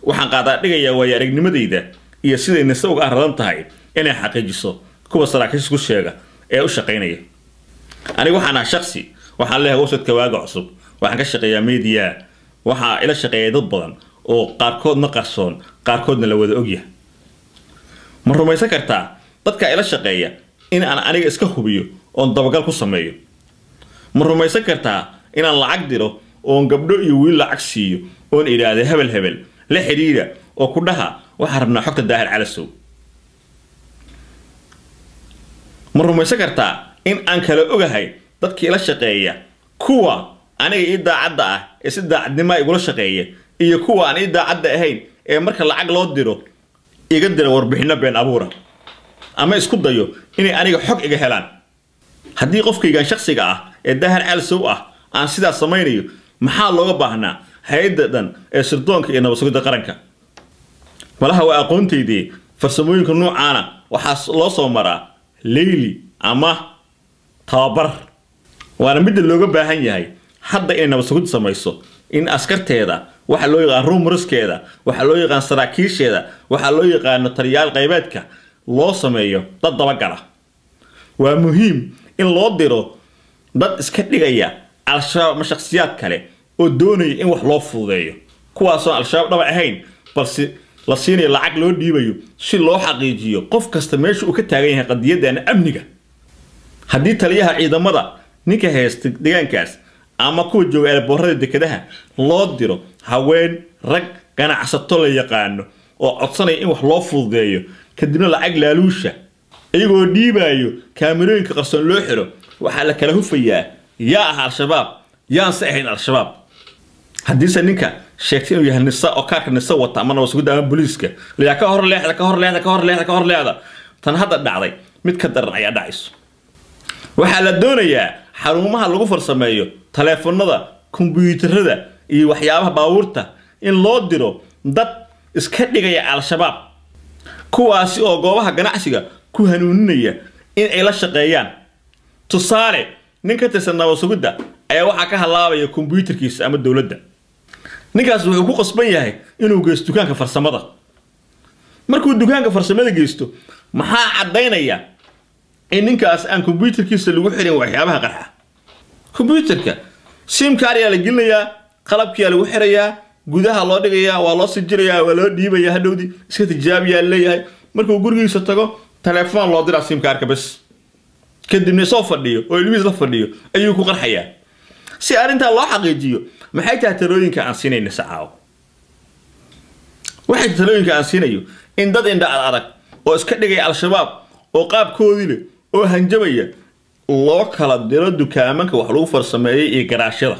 waxaan qaadaa dhigayaa waayo aragnimadayda iyo siday nise uga aradan tahay inay xaqiijiso kuwa saraakiisha ku sheega ee u shaqaynaya aniga waxaan ahaa shaksi waxaan leeyahay websiteka waaga cusub waxaan ka shaqeeyaa media waxaa ila shaqeeya dad badan oo qaarkoodna qarsoon qaarkoodna la wada ogyahay ma rumaysan kartaa dadka ila shaqeeya in aan aniga iska hubiyo oon dabagal ku sameeyo ma rumaysan kartaa inaan lacag diro oon gabdho iyo wiil lacag siiyo oon idhaahda hebel hebel la xidhiidha oo ku dhaha waxaan rabnaa xogta daahir calasow ma rumaysan kartaa in aan kala ogahay dadkii ila shaqeeya kuwa aniga ii daacadda ah ee si daacadnimaa igula shaqeeya iyo kuwa aan ii daacadda ahayn ee marka lacag loo diro iga dira warbixinno been abuura ama isku dayo inay aniga xog iga helaan haddii qofkaygan shaksiga ah ee daahir calasow ah aan sidaas samaynayo maxaa looga baahnaa hay-adda dhan ee sirdoonka iyo nabadsugidda qaranka malaha waa aqoontaydii farsamooyinka noocaana waxaa loo soo maraa leyli ama tababar waana midda looga baahan yahay hadda inay nabadsugid samayso in askarteeda waxaa loo yaqaan ruumriskeeda waxaa loo yaqaan saraakiisheeda waxaa loo yaqaano taliyaal qaybeedka loo sameeyo dad dabagala waa muhiim in loo diro dad iska dhigaya al-shabaab ama shakhsiyaad kale oo doonaya in wax loo fududeeyo kuwaasoon al-shabaab dhaba ahayn balse la siinayo lacag loo dhiibayo si loo xaqiijiyo qof kasta meesha uu ka taagan yahay qadiyadana amniga haddii taliyaha ciidamada ninka haysta deegaankaas ama kuwa jooga eelaboorada dekedaha loo diro haween rag ganacsato la yaqaano oo codsanaya in wax loo fududeeyo kadibna lacag laaluusha iyagoo dhiibaayo kaamirooyinka qarsoon loo xiro waxaa la kala hufayaa yaa ah al-shabaab yaanse ahayn al-shabaab haddiise ninka sheegtay inuu yahay nisa oo kaarka nisa wata ama nabadsugidda ama booliiska layaa ka hor leexda ka hor leexda ka hor leexda ka hor leexda tan hadda dhacday mid ka daran ayaa dhacayso waxaa la doonayaa xarumaha lagu farsameeyo taleefanada kombiyuutarada iyo waxyaabaha baabuurta in loo diro dad iska dhigaya al-shabaab kuwaasi oo goobaha ganacsiga ku hanuuninaya in ay la shaqeeyaan tusaale nin ka tirsan nabadsugidda ayaa waxaa ka halaabaya kombiyuutarkiisa ama dowladda ninkaas wuxuu ku qasban yahay inuu geysto dukaanka farsamada markuu dukaanka farsamada geysto maxaa caddaynaya in ninkaas aan kombiyuutarkiisa lagu xirin waxyaabaha qarxa kombiyuutarka simka ayaa la gelinayaa qalabkiyaa lagu xirayaa gudaha loo dhigayaa waa loo sijirayaa waa loo dhiibayaa hadhowdii iska tijaabiyaa leeyahay markuu gurigiisa tago taleefon loo diraa simkaarka bas kadibna soo fadhiyo oo ilmihiis la fadhiyo ayuu ku qarxayaa si arrintaa loo xaqiijiyo maxay tahay talooyinka aan siinayna sacaawo waxay talooyinka aan siinayo in dad indha ad adag oo iska dhigaya al-shabaab oo qaabkoodii leh oo hanjabaya loo kala diro dukaamanka wax lagu farsameeyay iyo garaashyada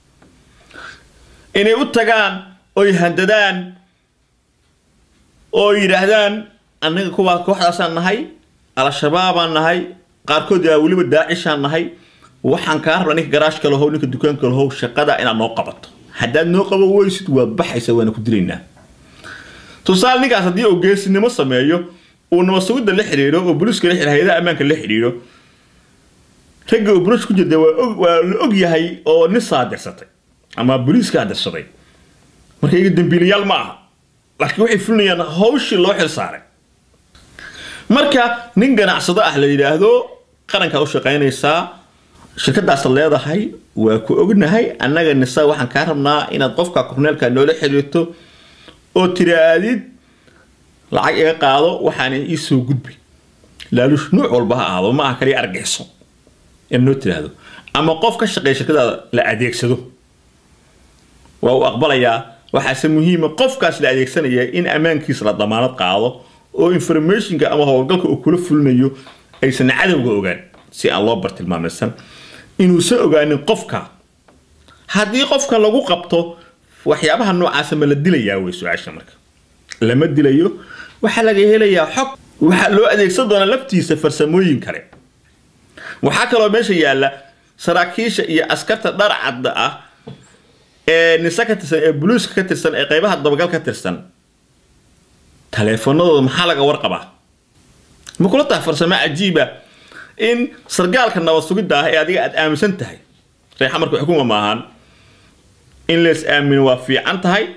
inay u tagaan oy handadaan oo yidhaahdaan annaga kuwaa kooxdaasaan nahay al-shabaabaan nahay qaarkood yaa weliba daacishaan nahay waxaan kaa rabnaa ninka garaashka lahow ninka dukaanka lahow shaqada inaad noo qabato haddaad noo qaban weysid waa baxaysa waana ku dilaynaa tusaale ninkaas haddii uu geesinimo sameeyo uu nabadsugidda la xidhiidho oo booliiska la xidhiidho hay-adaha ammaanka la xidhiidho ragga uu buluush ku jirta waa la og yahay oo nin saadirsatay ama booliiska adirsaday marka iyaga dembiilayaal ma aha laakiin waxay fulinayaan hawshii loo xil saaray marka nin ganacsado ah la yidhaahdo qarankaa u shaqaynaysaa shirkadaasaad leedahay waa ku ognahay annaga nisa waxaan kaa rabnaa inaad qofka korneelka noola xiriirto oo tiraadid lacag iga qaado waxaana ii soo gudbay laaluush nuuc walba ha ahaado ma aha kaliya argixso in noo tiraahdo ama qof ka shaqeeya shirkadaada la adeegsado waa uu aqbalayaa waxaase muhiima qofkaas la adeegsanaya in ammaankiisa la damaanad qaado oo informationka ama howlgalka uu kula fulinayo aysan cadowga ogaan si aan loo bartilmaamaysan inuusan ogaanin qofka haddii qofka lagu qabto waxyaabaha noocaasa ma la dilayaa wey su-aasha marka lama dilayo waxaa laga helayaa xog waxaa loo adeegsan doonaa laftiisa farsamooyin kale waxaa kaloo meesha yaalla saraakiisha iyo askarta dharcadda ah ee nise ka tirsan ee buluuska ka tirsan ee qaybaha dabagal ka tirsan taleefanadooda maxaa laga warqabaa ma kula tahay farsamo cajiiba in sargaalka nabad sugidda ah ee adiga aad aaminsan tahay reexa marka xukuma maahan in lees aamino waa fiican tahay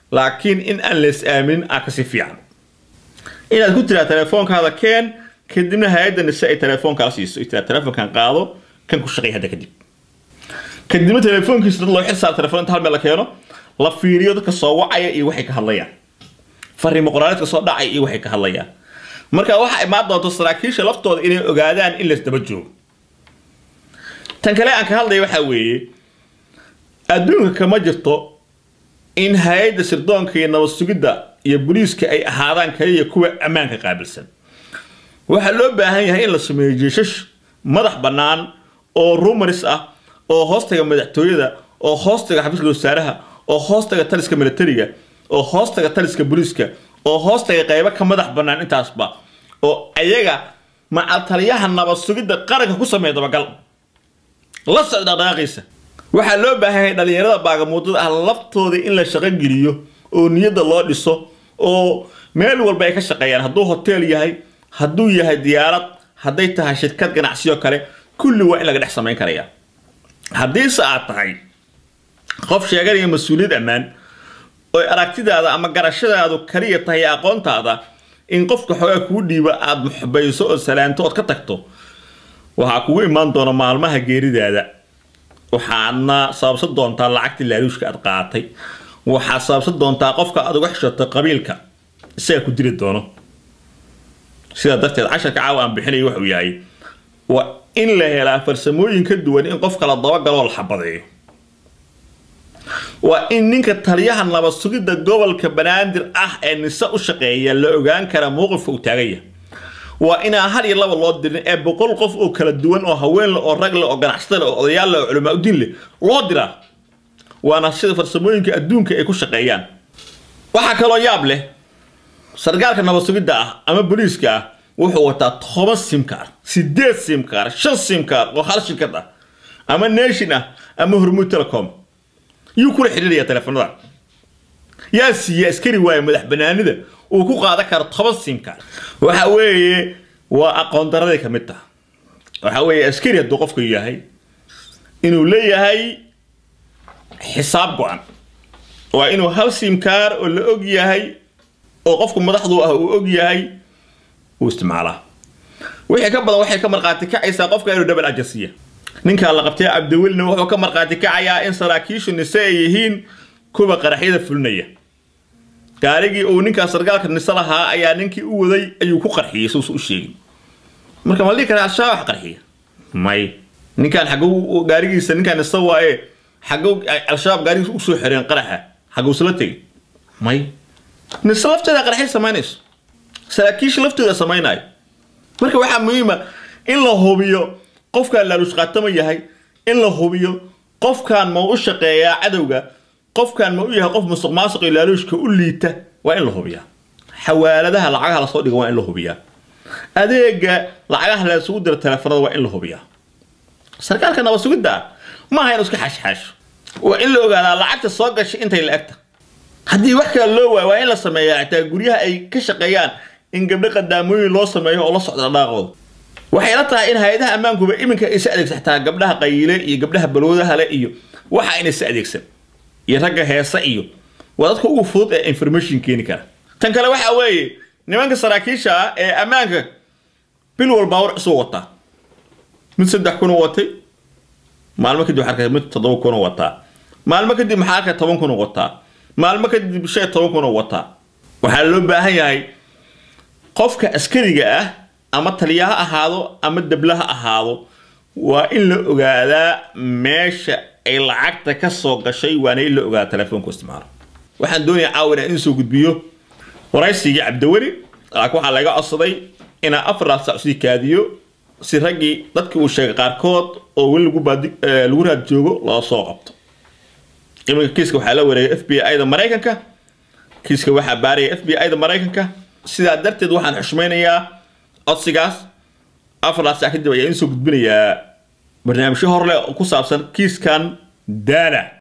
laakiin in aan lees aaminin aa kasii fiican inaad ku tiraa telefoonkaada keen kadibna hay-adda nise ay telefoonkaa siiso tiraa telefoonkan qaado kan ku shaqeey hadda kadib kadibna telefoonkiisa dad loo xil saar telefoon inta hal meel la keeno la fiiriyo dadka soo wacaya iyo waxay ka hadlayaan fariimo qoraaneedka soo dhacay iyo waxay ka hadlayaan marka waxaa imaan doonto saraakiisha laftooda inay ogaadaan in laysdaba joogo tan kale aan ka hadlaya waxaa weeye adduunka kama jirto in hay-adda sirdoonka iyo nabad sugidda iyo boliiska ay ahaadaan kaliya kuwa ammaanka qaabilsan waxaa loo baahan yahay in la sameeyo jeeshash madax bannaan oo rumaris ah oo hoostaga madaxtooyada oo hoostaga xafiiska wasaaraha oo hoostaga taliska militariga oo hoostaga taliska boliiska oo hoostaga qaybo ka madax bannaan intaasba oo ayaga macal taliyaha nabad sugidda qaranka ku sameeya dabagal la socda dhaqaaqiisa waxaa loo baahan yahay dhalinyarada baagamuudada ah laftooda in la shaqo geliyo oo niyadda loo dhiso oo meel walba ay ka shaqeeyaan hadduu hotel yahay hadduu yahay diyaarad hadday tahay shirkad ganacsiyo kale kulli waa in laga dhex samayn karaya haddiise aad tahay qof sheeganaya mas-uuliyad ammaan oo aragtidaada ama garashadaadu kaliya tahay aqoontaada in qofka xoogaa kuu dhiiba aada muxbayso oo salaanto ood ka tagto waxaa kugu imaan doona maalmaha geeridaada waxaadna sababsan doontaa lacagtii laaluushka aad qaatay waxaad sababsan doontaa qofka aad uga xishoto qabiilka isaga ku dili doono sidaa darteed casharka caawa aan bixinaya wuxuu yahay waa in la helaa farsamooyin ka duwan in qofka la dabagaloo la xabadeeyo waa in ninka taliyaha nabad sugidda gobolka banaadir ah ee nise u shaqeeya la ogaan kara mowqifka uu taaganya waa inaan hal iyo laba loo dirin ee boqol qof oo kala duwan oo haween leh oo rag leh oo ganacsata leh oo odayaal leh oo culamaa udiin leh loo diraa waana sida farsamooyinka adduunka ay ku shaqeeyaan waxaa kaloo yaab leh sargaalka nabad sugidda ah ama booliiska ah wuxuu wataa toban simkaar sideed simkaar shan simkaar oo hal shirkad ah ama nation ah ama hormuud telecom yuu kula xidhiiraya teleefanada yaa siiya askari waaye madax banaanida uu ku qaadan karo toban simkaar waxa weeye waa aqoon daraday ka mid taha waxa weeye askari hadduu qofku yahay inuu leeyahay xisaab go-an waa inuu hal simkaar oo la og yahay oo qofku madaxdu ah uu og yahay uu isticmaalaa wixii ka badan waxay ka marqaati kacaysaa qofka inuu double agensiya ninkaa la qabtay cabdiwelina wuxuu ka marqaati kacayaa in saraakiishu nise ay yihiin kuwa qaraxyada fulinaya gaarigii uu ninkaa sargaalka nise lahaa ayaa ninkii u waday ayuu ku qarxiyey suusa u sheegin marka ma la dhihi karaa al-shabaab wax qarxiya may ninkaan xagguu gaarigiisa ninkaan nise waaye xagguu al-shabaab gaarigiisa usoo xireen qaraxa xaguusala tegay may nise lafteeda qaraxay samaynayso saraakiisha laftooda samaynayo marka waxaa muhiima in la hubiyo qofkaan laaluush qaatama yahay in la hubiyo qofkaan ma u shaqeeyaa cadowga qofkaan ma u yahay qof musuq maasuq iyo laaluushka u liita waa in la hubiyaa xawaaladaha lacagaha lasoo dhigo waa in la hubiyaa adeega lacagaha la isugu diro teleefanada waa in la hubiyaa sarkaalka nabad sugidda ah maaha inu iska xashxaasho waa in la ogaadaa lacagta soo gashay intay la egta haddii wax kale loo waayo waa in la sameeyaa xitaa guryaha ay ka shaqeeyaan in gabdho qadaamooyin loo sameeyo oo la socda dhaqaaqooda waxay la tahay in hay-adaha ammaankuba iminka ay sa adeegsan xitaa gabdhaha qayiile iyo gabdhaha balwadaha le iyo waxa inay sa adeegsan iyo ragga heese iyo waa dadka ugu fudud ee information keeni kara tan kale waxa weeye nimanka saraakiisha ah ee ammaanka bil walbaa war cusub wataa mid saddex kun watay maalmo kadib waxaa arkay mid toddoba kun wataa maalmo kadib maxaa arkay toban kun wataa maalmo kadib shan iyo toban kun wataa waxaa loo baahan yahay qofka askariga ah ama taliya ha ahaado ama debla ha ahaado waa in la ogaadaa meesha ay lacagta ka soo gashay waana in la ogaadaa telefoonku isticmaalo waxaan doonayaa caawina in soo gudbiyo waraysigii cabdiweli laakiin waxaa laga codsaday inaa afar saac sii kaadiyo si raggii dadkii uu sheegay qaarkood oo weli lagu baadi lagu raad joogo loo soo qabto iminka kiiska waxaa la wareegay f b i da maraykanka kiiska waxaa baaraya f b i da maraykanka sidaa darteed waxaan xushmaynayaa codsigaas afar saac kadib ayaa in soo gudbinayaa barnaamijyo hor leh oo ku saabsan kiiskan daana